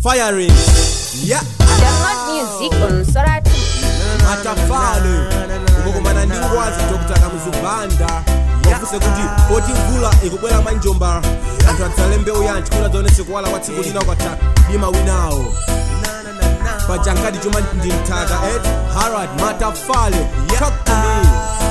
firing yeah Download music on Soratu. matafale ukukumana ndi ngwazi dr kamuzubanda wafuse kuti poti mvula ikubwera manjomba anthu adzale mbewu yanji kuti adzaonese kuwala kwa tsiku lina ukatha dima winawo pajankadi chuma ndi mthaka et harad matafale talk to me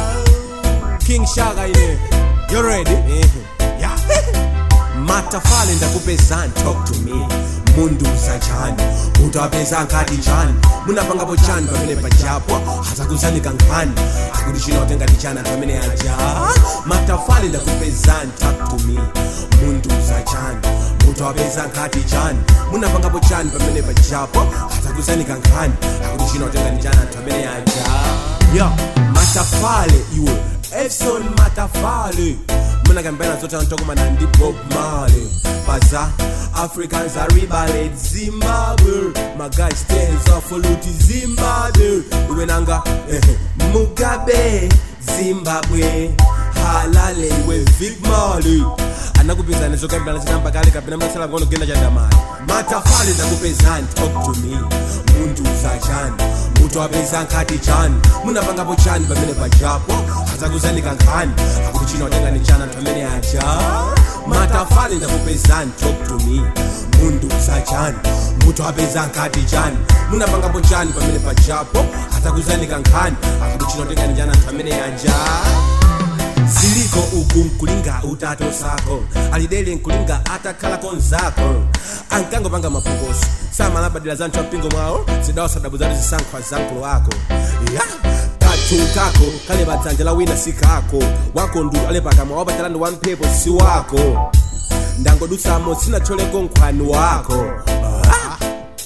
king shaka ine you ready yeah matafale ndakupezani talk to me munduza chani utawapeza nkati chani munapangapo chani pamene pajapo hazakuzanika nkhani akuti china utengati chani anthu amene aja matafale ndakupezani talk to me munduza chani utawapeza nkati chani munapangapo chani pamene pajapo hazakuzanika nkhani akuti china utengati chani anthu amene aja yo matafale iwe efson matafale munakambena zote anatokomana ndi bob marley baza africans are rebeled zimbabwe my guy stands up for luti zimbabwe iwe nanga eh, mugabe zimbabwe halale iwe vic marley anakupezani zokambirana chinamba kale kapena mnasala ngono kugenda chandamali matafale ndakupezani talk to me muntu uzachani mutu apeza nkati chani munapangapo chani pamene pajapo azakuzanika nkhani akuti chino watengani chani anthu amene aja matafale ndakupezani talk to me muntu uzachani mutu apeza nkati chani munapangapo chani pamene pajapo azakuzanika nkhani akuti chino watengani chani anthu amene aja ziliko uku nkulinga utato sako alidele nkulinga atakhalako nzako ankangopanga mapokoso samalabadira za nthu ampingo mwawo zidawo sadabu zati zisankhwa za mkulu wako ya kathu kako kale padzanja la wina si kako wako ndu ale pakamwa wapatalani wa mphepo si wako ndangodutsamo sinatcholeko nkhwani wako ah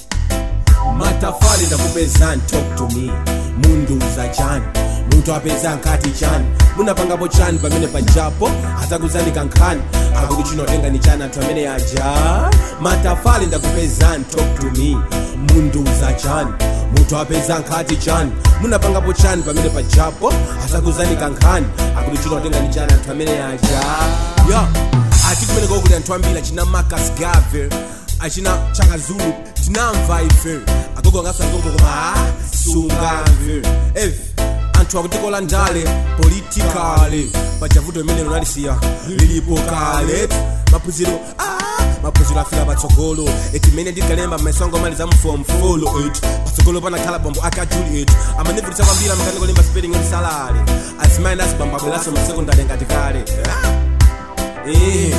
matafali ndakupezani talk to me munduza chani munthu apeza nkati chani munapangapo chani pamene pajapo azakuzanika nkhani akuti chinotenga ni chani anthu amene aja matafali ndakupezani talk to me munduza chani munthu apeza nkati chani munapangapo chani pamene pajapo azakuzanika nkhani akuti chinotenga ni chani anthu amene aja yo ati kumene kokuli anthu ambiri achina marcus garvey achina chaka zulu tinamva ife agogo angaso agogo koma sungamve ev anthu akutikola ndale politikale pajavuto imene lonalisiya lilipo kale maphunziro ah, maphunziro afika patsogolo eti mene ndikalemba maisongo mali za mfomfolo eti patsogolo panakhala bambo aka juliet amanivutisa kwambiri amakaniko lemba spelling msalale azimayi azibambo abweraso masekondari ngati kale ah. eh.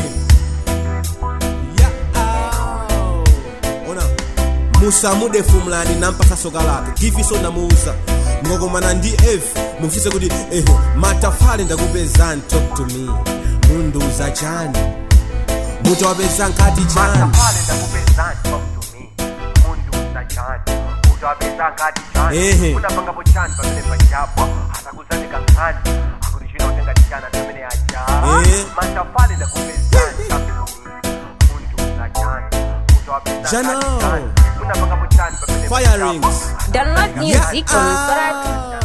ona musamude fumlani nampasa soka lake gifiso ndamuuza ngokomana ndi f mufise kuti eh, matafale ndakupezani talk to me munduza chani mutawapeza nkati chani matafale ndakupezani talk to me munduza chani utawapeza nkati Ehe. chani unapangapo chani pamene pajapo atakuzanika nkhani akuti chino utengati chani anthu amene aja Eh. matafale ndakupezani talk to me munduza chani utawapeza Jano. nkati chani unapangapo chani pamene Firings. pajapo Download music on Yeah. Soratu.